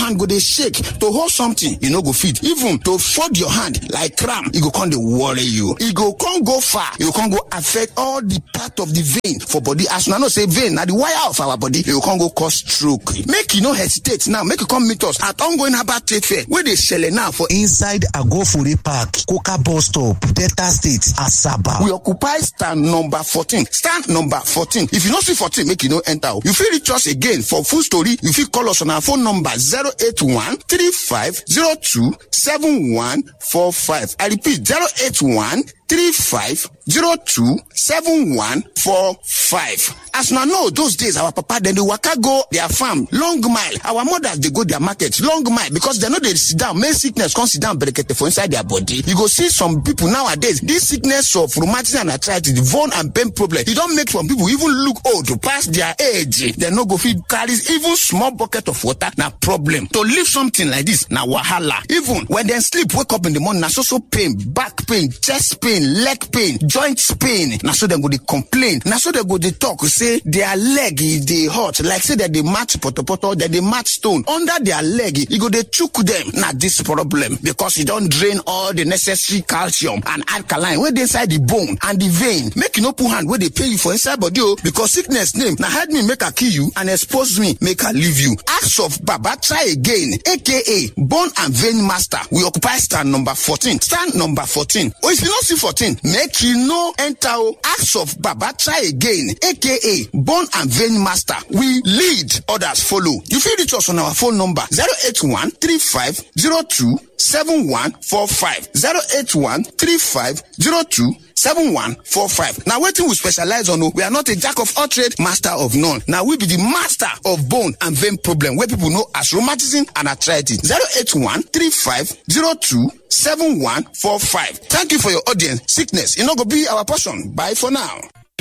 hand go dey shake to hold something you no go fit even to fold your hand like cramp e go come dey worry you e go come go far e go come go affect all the part of the vein for body as una know say vein na the wire of our body e go come go cause stroke make you no hesitate now make you come meet us at ongoing herbal trade fair wey dey shele now for inside agofure park koka bus stop delta state asaba. we occupy stand number fourteen stand number fourteen if you no see fourteen make you no enter o you fit reach us again for full story you fit call us on our phone number zero eight one three five zero two seven one four five i repeat zero eight one three five zero two seven one four five as una know those days our papa dem dey waka go their farm long mile our mothers dey go their market long mile because dem no dey sit down make sickness come sit down berekete for inside their body you go see some people nowadays this sickness of rheumatism and arthritis the bone and pain problem e don make some people even look old pass their age dem no go fit carry even small bucket of water na problem to lift something like this na wahala even when dem sleep wake up in the morning na so so pain back pain chest pain leg pain joint pain na so dem go dey complain na so dem go dey talk say their leg e dey hot like say dem dey match potopoto dem dey match stone under their leg e go dey chook dem na this problem because e don drain all the necessary calcium and alkaline wey dey inside the bone and the vein make you no put hand wey dey pain you for inside body o because sickness name na hide me make i kill you and expose me make i leave you ask of baba try again aka bone and vein master we occupy stand number fourteen stand number fourteen or if you no see fourteen make you no enter o ask of baba try again aka bone and vein master we lead others follow you fit reach us on our phone number zero eight one three five zero two seven one four five zero eight one three five zero two seven one four five na wetin we specialize on o we are not a jack of all trade master of none na we be the master of bone and vein problem wey people know as rheumatism and arthritis zero eight one three five zero two seven one four five thank you for your audience sickness e no go be our portion bye for now.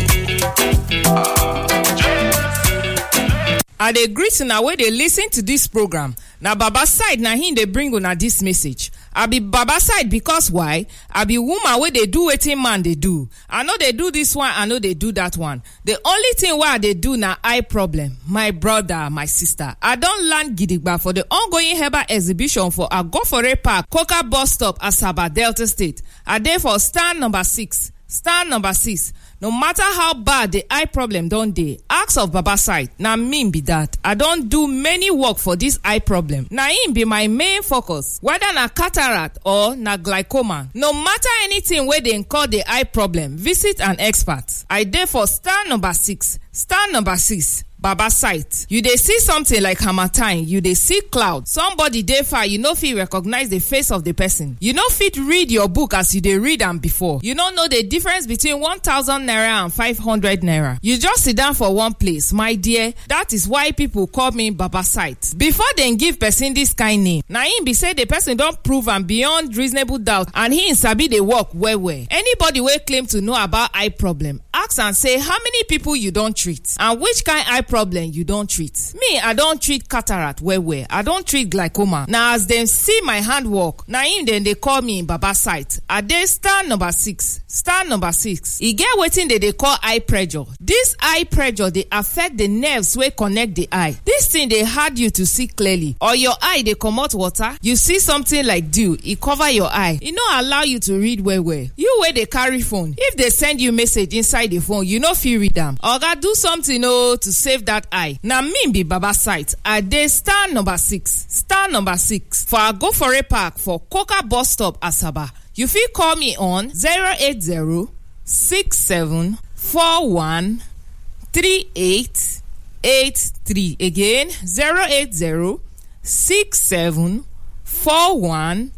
i dey greet una wey dey lis ten to dis program na baba side na him dey bring una dis message i be baba side because why i be woman wey dey do wetin man dey do i no dey do dis one i no dey do dat one the only thing wey i dey do na eye problem my brother my sister i don land gidigba for the ongoing herbal exhibition for agofore park koka bus stop asaba delta state i dey for stand number six stand number six no matter how bad the eye problem don dey ask of baba side na me be dat i don do many work for dis eye problem na im be my main focus whether na cataract or na glaucoma no matter anything wey dey call the eye problem visit an expert i dey for star number six star number six baba sight you dey see something like harmattan you dey see cloud somebody dey far you no fit recognize the face of the person you no fit read your book as you dey read am before you no know the difference between one thousand naira and five hundred naira you just sit down for one place my dear that is why people call me baba sight before dem give person this kind name na im be say the person don prove am beyond reasonable doubt and im sabi dey work well well anybody wey claim to know about eye problem ask am say how many people you don treat and which kind eye problem you don treat me i don treat cataract well well i don treat glaucoma na as dem see my handwork na im dem dey call me baba sight i dey star number six star number six e get wetin dem dey call eye pressure dis eye pressure dey affect the nerves wey connect the eye dis thing dey hard you to see clearly or your eye dey comot water you see something like dew e cover your eye e no allow you to read well well you wey dey carry phone if dey send you message inside the phone you no fit read am oga do something o to save that eye na me be baba sight i dey star number six star number six for agofore park for koka bus stop asaba you fit call me on 080 67 41 38 83 again 080 67 41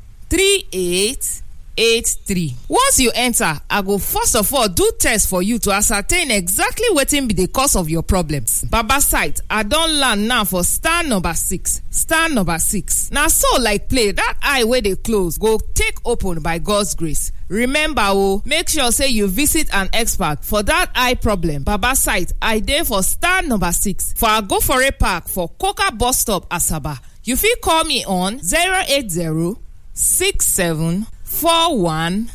38 83 once you enter i go first of all do test for you to ascertain exactly wetin be the cause of your problems baba sight i don land now for star number six star number six na so like play that eye wey dey close go take open by god's grace remember o make sure say you visit an expert for that eye problem baba sight i dey for star number six for agofore park for koka bus stop asaba you fit call me on 080 67 41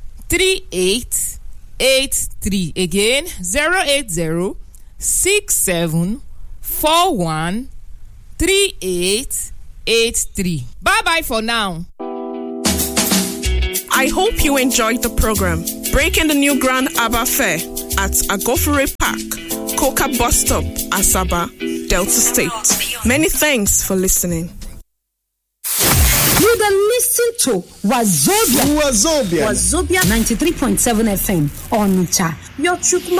38 83 again 080 67 41 38 83 bye bye for now. I hope you enjoyed the program. Breaking the new Grand Abba Fair at Agofure Park, Coca Bus Stop, Asaba, Delta State. Many thanks for listening. You dey listen to Wazobia Wazobia. Wazobia 93.7 FM Onitsha. Your Chukma